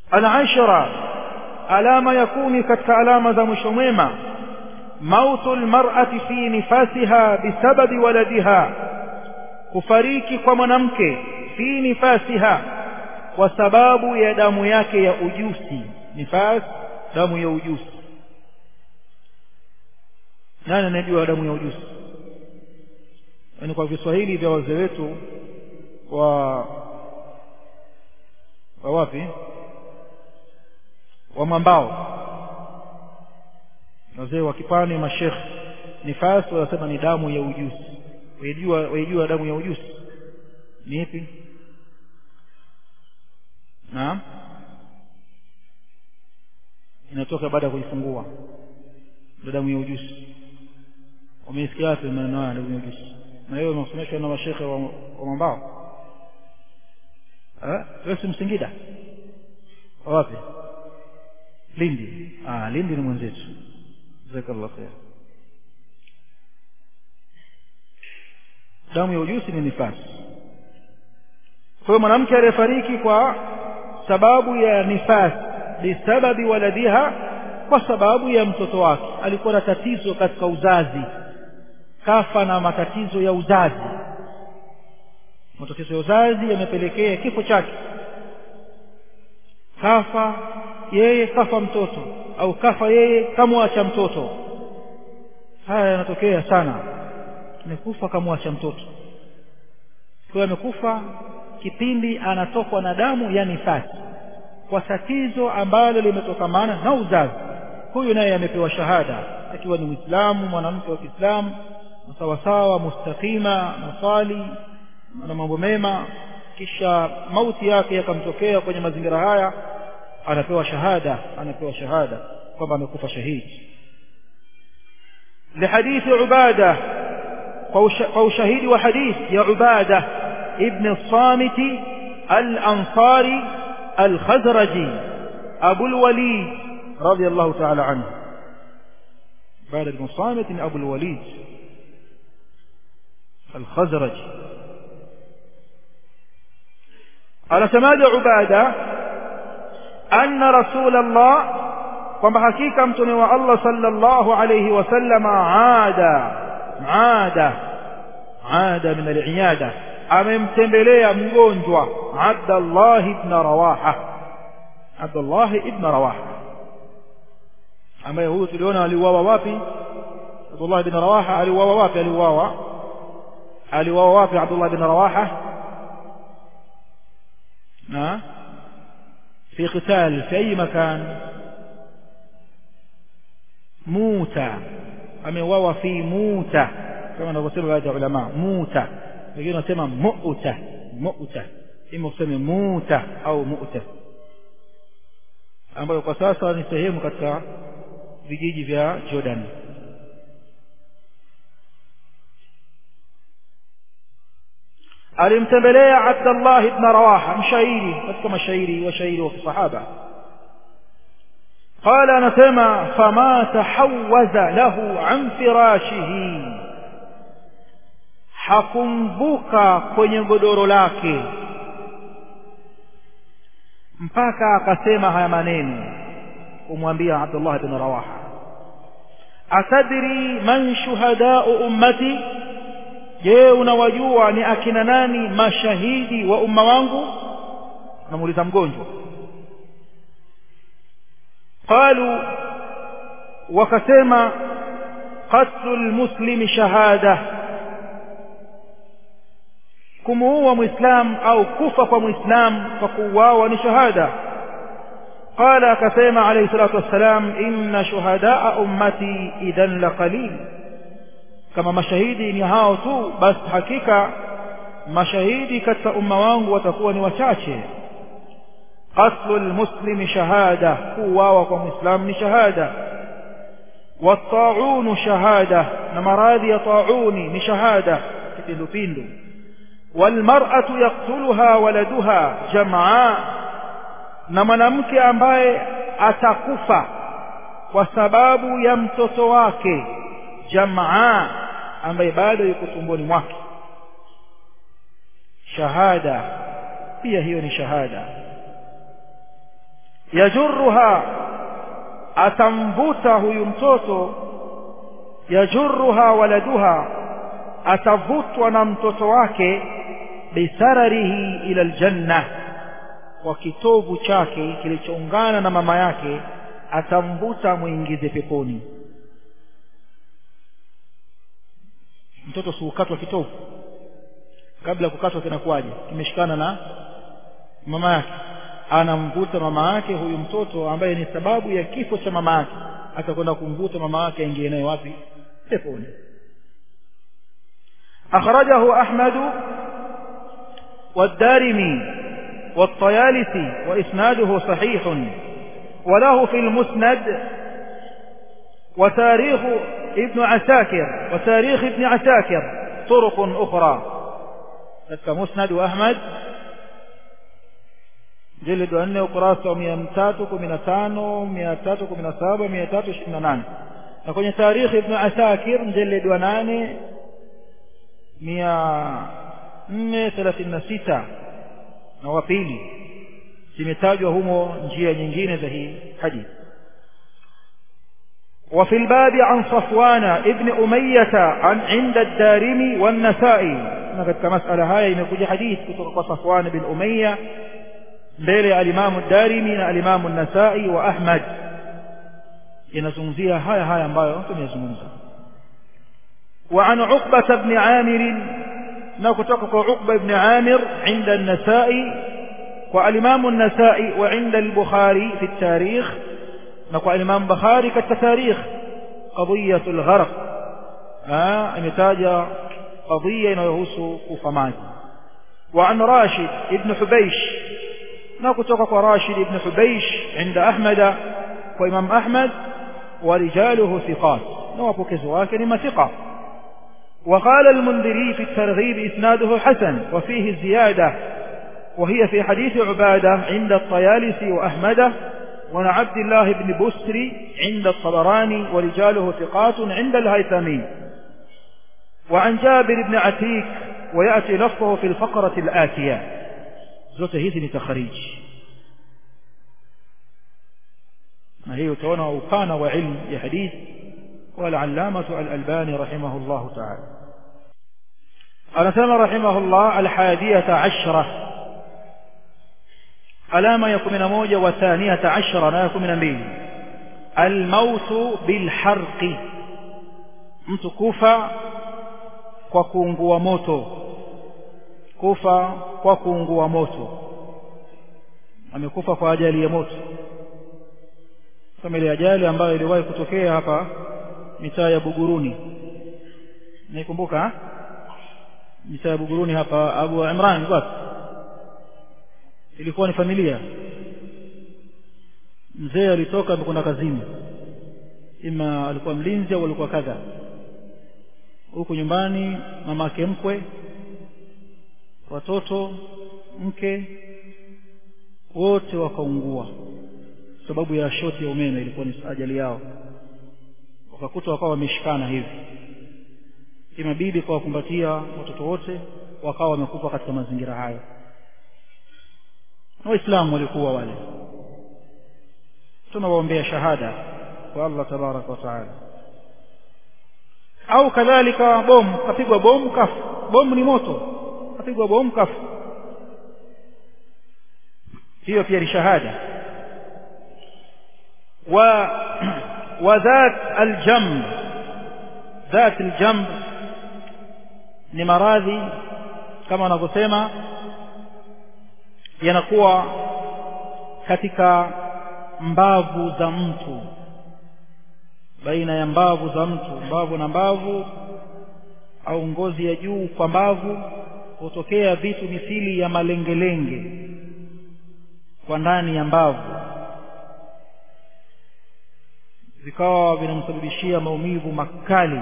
العشرة alama ya kumi katika alama za mwisho mwema mautu lmar'ati fi nifasiha bisababi waladiha kufariki kwa mwanamke fi nifasiha kwa sababu ya damu yake ya ujusi nifas damu ya ujusi nani anajua damu ya ujusi yaani kwa viswahili vya wazee wetu wa wa wapi wa mwambao wazee wa kipwani mashekh nifas wanasema ni damu ya ujusi waijua waijua damu ya ujusi ni ipi naam inatoka baada ya kujifungua ndio damu ya ujusi wameisikia wapi maneno haya damu ya ujusi na hiyo imesomeshwa na mashekhe wa, wa mwambao eh wewe si msingida wapi lindi ah lindi ni mwenzetu jazakallahu khair damu ya ujusi ni nifasi kwa hiyo mwanamke aliyefariki kwa sababu ya nifasi bisababi waladiha kwa sababu ya mtoto wake alikuwa na tatizo katika uzazi kafa na matatizo ya uzazi matatizo ya uzazi yamepelekea kifo chake kafa yeye kafa mtoto au kafa yeye kamwacha mtoto haya yanatokea sana amekufa kamwacha mtoto kwa amekufa kipindi anatokwa na damu ya nifasi kwa tatizo ambalo limetokamana na uzazi huyu naye amepewa shahada akiwa ni mwislamu mwanamke wa kiislamu sawasawa mustaqima nasali na mambo mema kisha mauti yake yakamtokea kwenye mazingira haya anapewa shahada anapewa shahada kwamba amekufa shahidi لحديث عبادة فوشهيد وحديث يا عبادة ابن الصامت الأنصاري الخزرجي أبو الوليد رضي الله تعالى عنه عبادة بن الصامت أبو الوليد الخزرجي على سماد عبادة أن رسول الله kwamba hakika mtume wa Allah sallallahu alayhi wasallam aada aada aada min al-iyada amemtembelea mgonjwa Abdullah ibn Rawaha Abdullah ibn Rawaha ambaye huyu tuliona aliuawa wapi Abdullah ibn Rawaha aliuawa wapi aliuawa aliuawa wapi Abdullah ibn Rawaha na في قتال في أي مكان موتى ameuawa fi muta kama wanavyosema baadhi ya ulama muta wengine wanasema muta muta ima useme muta au muta ambayo kwa sasa ni sehemu katika vijiji vya Jordan alimtembelea Abdullah ibn Rawaha mshairi katika mashairi washairi wa kisahaba قال anasema fama tahawaza lahu an firashihi hakumvuka kwenye godoro lake mpaka akasema haya maneno kumwambia Abdullah ibn Rawaha atadri man shuhadau ummati je unawajua ni akina nani mashahidi wa umma wangu anamuuliza mgonjwa قالوا وكسما قتل المسلم شهادة كمهو مسلم أو كفة مسلم فقواه شهادة قال كسيما عليه الصلاة والسلام إن شهداء أمتي إذا لقليل كما مشاهدي نهاوتو بس حقيقة مشاهدي كتا أموان وتكون وشاشي قتل المسلم شهادة قوة ومسلم شهادة والطاعون شهادة نمراضي طاعون شهادة كتلفيندو والمرأة يقتلها ولدها جمعاء نمنمك ambaye atakufa kwa sababu ya mtoto wake jamaa ambaye bado yuko tumboni mwake shahada pia hiyo ni shahada yajurruha atamvuta huyu mtoto yajurruha waladuha atavutwa na mtoto wake bisararihi ila aljanna kwa kitovu chake kilichoungana na mama yake atamvuta mwingize peponi mtoto siukatwa kitovu kabla ya kukatwa kinakuwaje kimeshikana na mama yake anamvuta mama yake huyu mtoto ambaye ni sababu ya kifo cha mama yake atakwenda kumvuta mama yake aingie naye wapi peponi أخرجه أحمد والدارمي والطيالسي وإسناده صحيح وله في المسند وتاريخ ابن عساكر وتاريخ ابن عساكر طرق أخرى كمسند أحمد جلد أنه قراسة مئتاتك من تانو مئتاتك من سابة مئتاتك من نان نكون تاريخ ابن عساكر جلد وناني mia nne thelathini na sita na wa pili zimetajwa humo njia nyingine za hii hadithi وفي الباب عن صفوان ابن أمية عن عند الدارمي والنسائي نقد مسألة هاي يمكن حديث كتب صفوان بن أمية بيلي الإمام الدارمي الإمام النسائي وأحمد ينزمزيها هاي هاي ambayo tumezungumza وعن عقبة بن عامر نكتك عقبة بن عامر عند النسائي والإمام النسائي وعند البخاري في التاريخ نقول الإمام بخاري كالتاريخ قضية الغرق آه نتاج قضية يهوس كفمات وعن راشد ابن حبيش نكتك راشد ابن حبيش عند أحمد وإمام أحمد ورجاله ثقات نوابك زواك لما ثقة وقال المنذري في الترغيب إسناده حسن وفيه زيادة وهي في حديث عبادة عند الطيالسي وأحمد وعن عبد الله بن بسري عند الطبراني ورجاله ثقات عند الهيثمي وعن جابر بن عتيك ويأتي لفظه في الفقرة الآتية زوت هذه تخريج ما هي تونا وكان وعلم يا حديث والعلامة الألباني رحمه الله تعالى anasema rahimahullah alhadiyata ashra alama ya kumi na moja wa thaniyata ashra na ya kumi na mbili almautu bilharqi mtu kufa kwa kuungua moto kufa kwa kuungua moto amekufa kwa ajali ya moto kama ile ajali ambayo iliwahi kutokea hapa mitaa ya Buguruni naikumbuka mitaa ya Buguruni hapa Abu Imran wapi ilikuwa ni familia mzee alitoka amekwenda kazini ima alikuwa mlinzi au alikuwa kadha huku nyumbani mama yake mkwe watoto mke wote wakaungua sababu ya shoti ya umeme ilikuwa ni ajali yao wakakuta wakawa wameshikana hivi imabidi kwa wakumbatia watoto wote wakawa wamekufa katika mazingira hayo waislamu walikuwa wale tunawaombea shahada kwa Allah tabaraka wa taala au kadhalika bomu kapigwa bomu kafu bomu ni moto kapigwa bomu kafu hiyo pia ni shahada wa وذات الجنب ذات الجنب ni maradhi kama wanavyosema yanakuwa katika mbavu za mtu baina ya mbavu za mtu mbavu na mbavu au ngozi ya juu kwa mbavu hutokea vitu mithili ya malengelenge kwa ndani ya mbavu vikawa vinamsababishia maumivu makali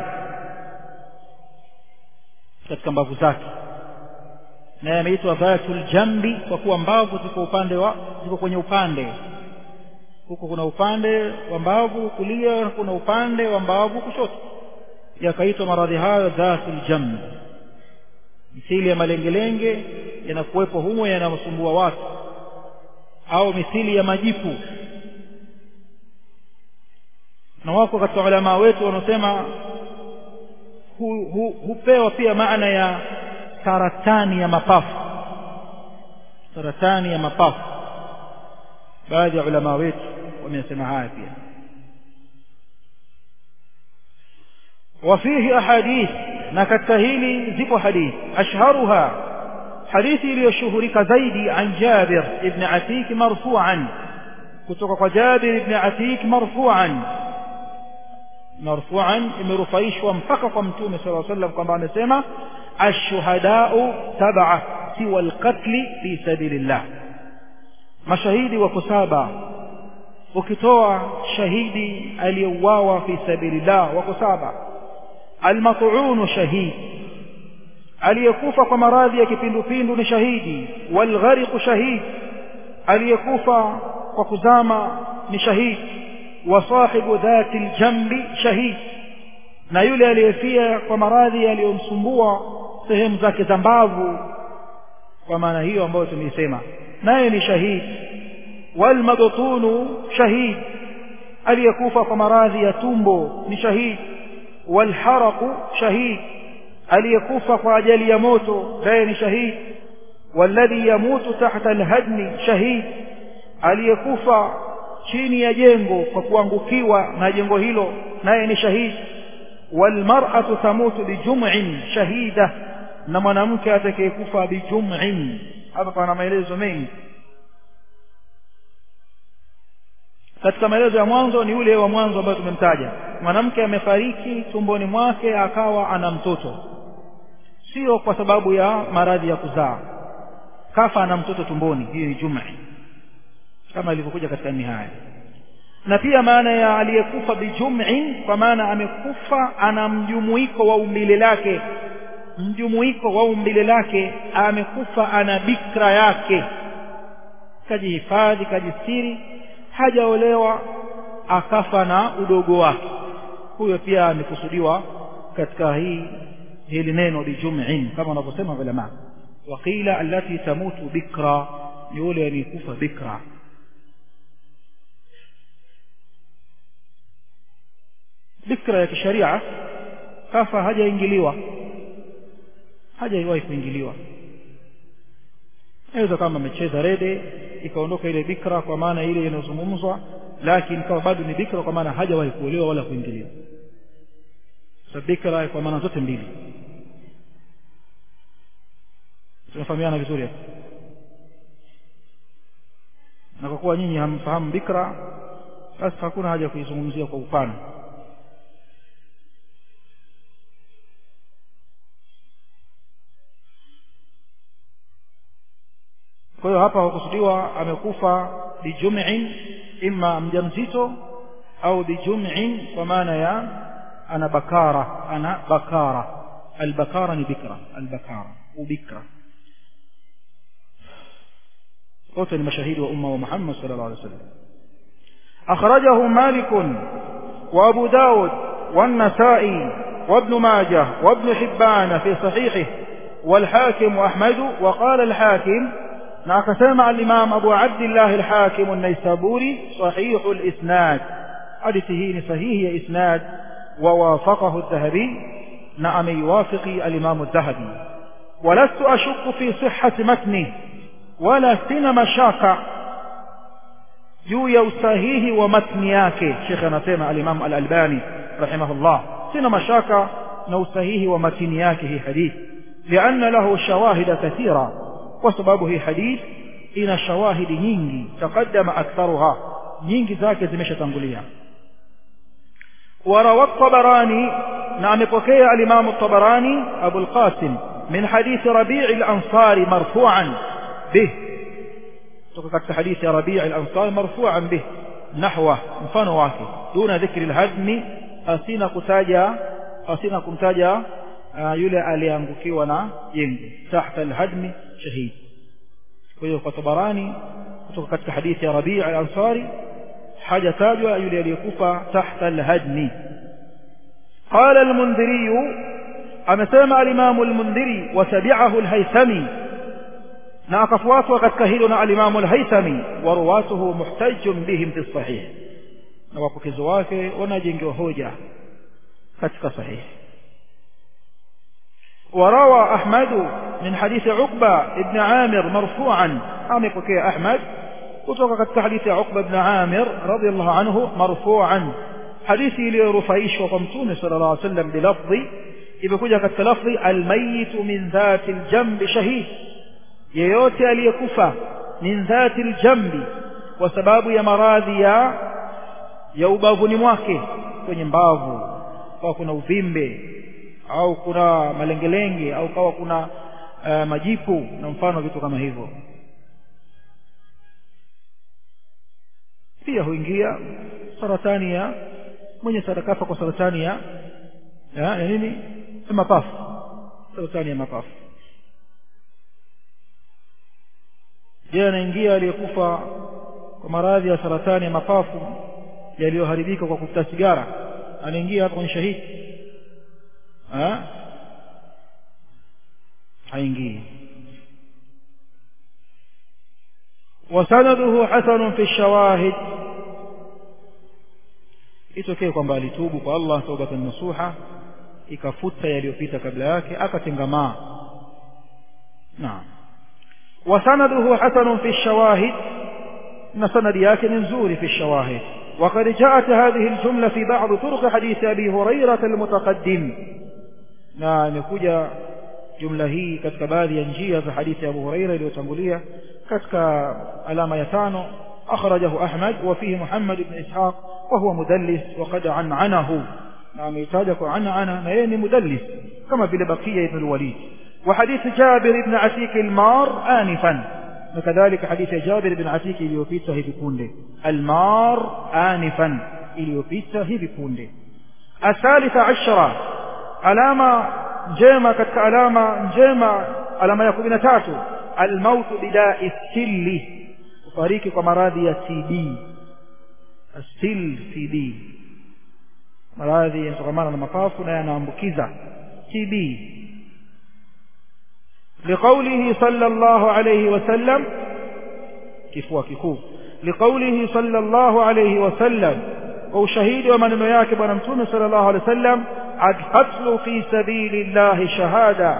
katika mbavu zake na yameitwa dhatul jambi kwa kuwa mbavu ziko upande wa ziko kwenye upande huko kuna upande wa mbavu kulia kuna upande wa mbavu kushoto yakaitwa maradhi hayo dhatul jambi mithili ya malengelenge yanakuwepo humo yanamsumbua watu au mithili ya majipu na wako katika ulama wetu wanaosema hu, hu, hupewa pia maana ya saratani ya mapafu saratani ya mapafu baadhi ya ulama wetu wamesema haya pia وفيه أحاديث نكتهيلي زب حديث أشهرها حديث ليشهرك زيدي عن جابر ابن عتيك مرفوعا كتوك جابر ابن عتيك مرفوعا مرفوعا مرفعيش وانفقق متوم صلى الله عليه وسلم كما نسمى الشهداء تبع سوى القتل في سبيل الله mashahidi wako saba ukitoa shahidi aliyeuawa fi sabilillah wako saba almat'unu shahid aliyekufa kwa maradhi ya kipindupindu ni shahidi walghariqu shahid aliyekufa kwa kuzama ni shahid wa sahibu dhati aljambi shahid na yule aliyefia kwa maradhi yaliyomsumbua sehemu zake za mbavu kwa maana hiyo ambayo tumeisema naye ni shahidi walmabtunu shahid aliyekufa kwa maradhi ya tumbo ni shahid walharaqu shahid aliyekufa kwa ajali ya moto naye ni shahid walladhi yamutu tahta alhadmi shahid aliyekufa chini ya jengo kwa kuangukiwa na jengo hilo naye ni shahid walmar'atu tamutu bijum'in shahida na mwanamke atakayekufa bijum'in hapa pana maelezo mengi katika maelezo ya mwanzo ni yule wa mwanzo ambayo tumemtaja mwanamke amefariki tumboni mwake akawa ana mtoto sio kwa sababu ya maradhi ya kuzaa kafa ana mtoto tumboni hii ni jum'i kama ilivyokuja katika nihaya na pia maana ya aliyekufa bijum'in kwa maana amekufa ana mjumuiko wa umbile lake mjumuiko wa umbile lake amekufa ana bikra yake kajihifadhi kajistiri hajaolewa akafa na udogo wake huyo pia amekusudiwa katika hii hili neno bijum'in kama wanavyosema ulama waqila allati tamutu bikra ni yule aliyekufa bikra bikra ya kisharia kafa hajaingiliwa hajaiwahi kuingiliwa aweza kama amecheza rede ikaondoka ile bikra kwa maana ile inayozungumzwa lakini kama bado ni bikra kwa maana hajawahi kuolewa wala kuingiliwa sa bikra kwa maana zote mbili tunafahamiana vizuri hapo na kwa kuwa nyinyi hamfahamu bikra basi hakuna haja kuizungumzia kwa upana kwa hiyo hapa hukusudiwa amekufa bijum'in imma mjamzito au bijum'in kwa maana ya ana bakara ana bakara albakara ni bikra albakara ubikra wote ni mashahidi wa umma wa Muhammad sallallahu alaihi wasallam akhrajahu Malik wa Abu Dawud والنسائي وابن ماجه وابن حبان في صحيحه والحاكم وأحمد وقال الحاكم na akasema al-Imam Abu Abdullah al-Hakim an-Naisaburi sahih al-isnad hadithi hii ni sahihi ya isnad wa wafaqahu adh-Dhahabi na ameiwafiki al-Imam adh-Dhahabi walastu ashukku fi sihhati matni wala sina mashaka juu ya usahihi wa matni yake Sheikh anasema al-Imam al-Albani rahimahullah sina mashaka na usahihi wa matni yake hii hadithi لأن له شواهد كثيرة kwa sababu hii hadith ina shawahidi nyingi taqaddama aktharuha nyingi zake zimeshatangulia وروى الطبراني نعم بكي الإمام الطبراني أبو القاسم من حديث ربيع الأنصار مرفوعا به تقول حديث ربيع الأنصار مرفوعا به نحوه مفان واكي دون ذكر الهدم أسينا كتاجا أسينا كمتاجا yule aliangukiwa na jengo tahta alhadmi shahid kwa hiyo kwa tabarani kutoka katika hadithi ya Rabi' al-Ansari hajatajwa yule aliyekufa tahta alhadmi qala al-Mundhiri amesema al-Imam al-Mundhiri watabi'ahu al-Haythami na akafuatwa katika hilo na al-Imam al-Haythami wa ruwatuhu muhtajjun bihim fi sahih na wapokezi wake wanajengewa hoja katika sahihi وروى أحمد من حديث عقبة ابن عامر مرفوعا أم يقول أحمد وتوقع حديث عقبة بن عامر رضي الله عنه مرفوعا حديثي لرفيش وقمتون صلى الله عليه وسلم بلفظ إذا كنت لفظ الميت من ذات الجنب شهيد yeyote aliyekufa min dhati ljambi kwa sababu ya maradhi ya ya ubavuni mwake kwenye mbavu kawa kuna uvimbe au kuna malengelenge au kawa kuna uh, majipu na mfano vitu kama hivyo pia huingia saratani ya mwenye sarakafa kwa saratani ya ya, ya nini ya mapafu saratani ya mapafu je anaingia aliyekufa kwa maradhi ya saratani ya mapafu yaliyoharibika kwa kuvuta sigara anaingia hapa kwenye shahidi haingii وسنده حسن في الشواهد itokee kwamba alitubu kwa Allah taubatan nasuha ikafuta yaliyopita kabla yake akatengamaa naam وسنده حسن في الشواهد ان سند yake ni nzuri في الشواهد وقد جاءت هذه الجملة في بعض طرق حديث أبي هريرة المتقدم na imekuja jumla hii katika baadhi ya njia za hadithi ya Abu Huraira iliyotangulia katika alama ya tano akhrajahu Ahmad wa fihi Muhammad ibn Ishaq wa huwa mudallis wa qad an'anahu na ameitaja kwa an'ana na yeye ni mudallis kama vile Baqiya ibn al-Walid wa hadith Jabir ibn Atik al-Mar anifan na kadhalika hadithi ya Jabir ibn Atik iliyopita hivi punde al-Mar anifan iliyopita hivi punde الثالثة عشرة alama njema katika alama njema alama ya kumi na tatu almautu bidai stilli kufariki kwa maradhi ya TB stil TB maradhi yanatokamana na mapafu na yanaambukiza TB لقوله صلى الله عليه وسلم كفوا كفوا لقوله صلى الله عليه وسلم وشهيد ومن ياكب ونمتون صلى الله عليه وسلم القتل في سبيل الله شهادة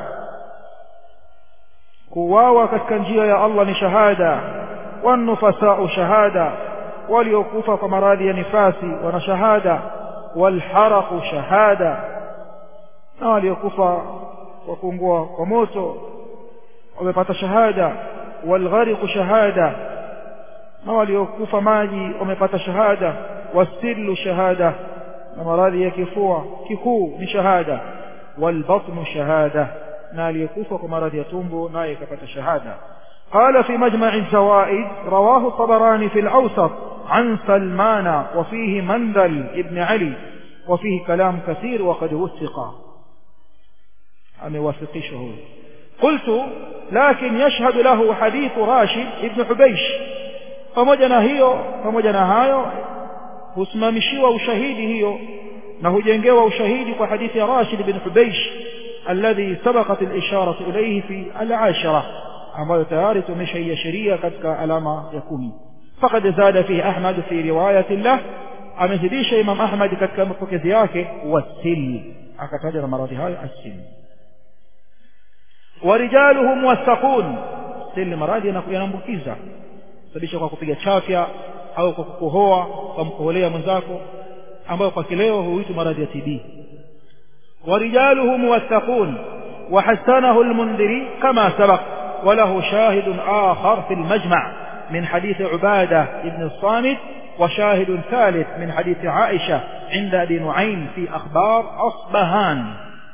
كواوا كتكنجية يا الله شهادة والنفساء شهادة وليوقوف كمراضي نفاسي ونشهادة والحرق شهادة وليوقوف وكونغوا وموتو ومepata shahada والغرق شهادة na waliokufa maji wamepata shahada wasillu shahada na maradhi ya kifua kikuu ni shahada walbatnu shahada na aliyekufa kwa maradhi ya tumbo naye kapata shahada قال في مجمع الزوائد رواه الطبراني في الأوسط عن سلمان وفيه مندل ابن علي وفيه كلام كثير وقد وثق أم وثقشه قلت لكن يشهد له حديث راشد ابن حبيش pamoja na hiyo pamoja na hayo husimamishiwa ushahidi hiyo na hujengewa ushahidi kwa hadithi ya Rashid bin Hubaysh alladhi sabaqat al-isharatu ilayhi fi al-ashara ambayo tayari tumeshaiashiria katika alama ya kumi faqad zada fihi Ahmad fi riwayati lah amezidisha Imam Ahmad katika mapokezi yake wasil akataja na maradhi hayo asil warijaluhum wasaqun sil maradhi yanaambukiza sababisha kwa kupiga chafya au kwa kukohoa kwa mkoholea mwenzako ambayo kwa kileo huitwa maradhi ya TB ورجاله موثقون وحسنه المنذري كما سبق وله شاهد آخر في المجمع من حديث عبادة بن الصامت وشاهد ثالث من حديث عائشة عند أبي نعيم في أخبار أصبهان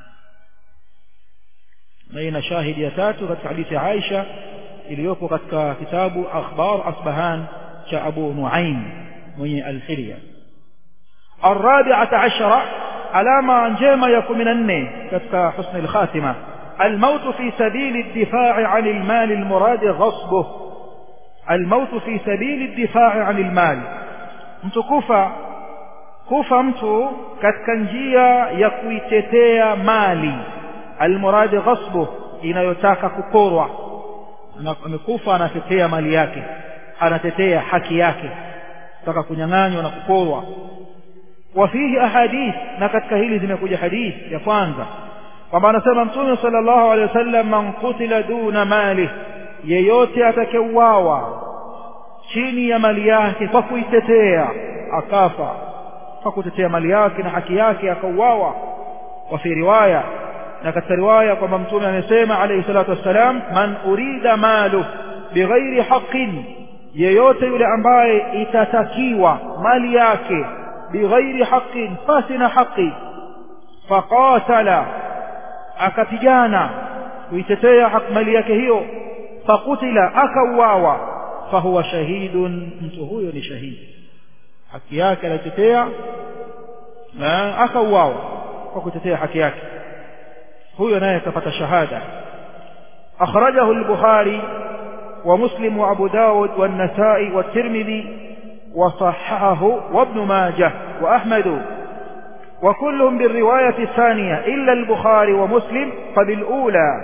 بين شاهد يتاتو في حديث عائشة iliyoko katika kitabu akhbar asbahan cha abu nuaim mwenye alhilya الرابعة عشرة علامة njema ya 14 katika husn alkhatima الموت في سبيل الدفاع عن المال المراد غصبه الموت في سبيل الدفاع عن المال mtu kufa kufa mtu katika njia ya kuitetea mali almuradi ghasbu inayotaka kuporwa amekufa anatetea mali yake anatetea haki yake taka kunyang'anywa na kuporwa wafihi ahadith na katika hili zimekuja hadith ya kwanza kwamba anasema mtume sallallahu alaihi wasallam man qutila duna mali yeyote atakayeuawa chini ya mali yake kwa kuitetea akafa kwa kutetea mali yake na haki yake akauawa wa fi riwaya na katika riwaya kwamba mtume amesema alayhi salatu wassalam man urida malu bighairi haqqin yeyote yule ambaye itatakiwa mali yake bighairi haqqin pasi na haki faqatala akapigana kuitetea mali yake hiyo fakutila akauawa fahuwa shahidun mtu huyo ni shahidi haki yake anaitetea na akauawa kwa kutetea haki yake huyo naye akapata shahada akhrajahu al-bukhari wa muslim wa abu daud wa an-nasa'i wa tirmidhi wa sahahahu wa ibn majah wa ahmad وكلهم بالرواية الثانية إلا البخاري ومسلم فبالأولى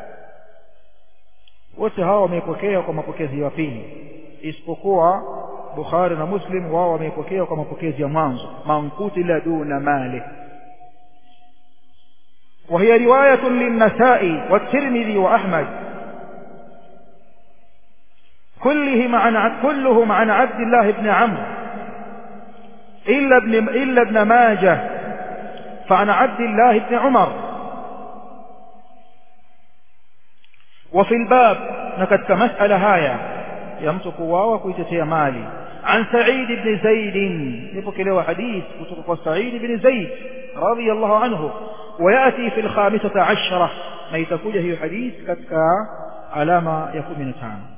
wote hawa wameipokea kwa mapokezi ya pili isipokuwa Bukhari na Muslim wao wameipokea kwa mapokezi ya mwanzo mankutila duna mali وهي رواية للنسائي والترمذي وأحمد كلهم عن كلهم عن عبد الله بن عمرو إلا ابن إلا ابن ماجه فعن عبد الله بن عمر وفي الباب نكت مسألة هاية يمتك واو كويتتي مالي عن سعيد بن زيد نفك له حديث كتب سعيد بن زيد رضي الله عنه ويأتي في الخامسة عشرة ما يتكوجه حديث كتك علامة يكون من تام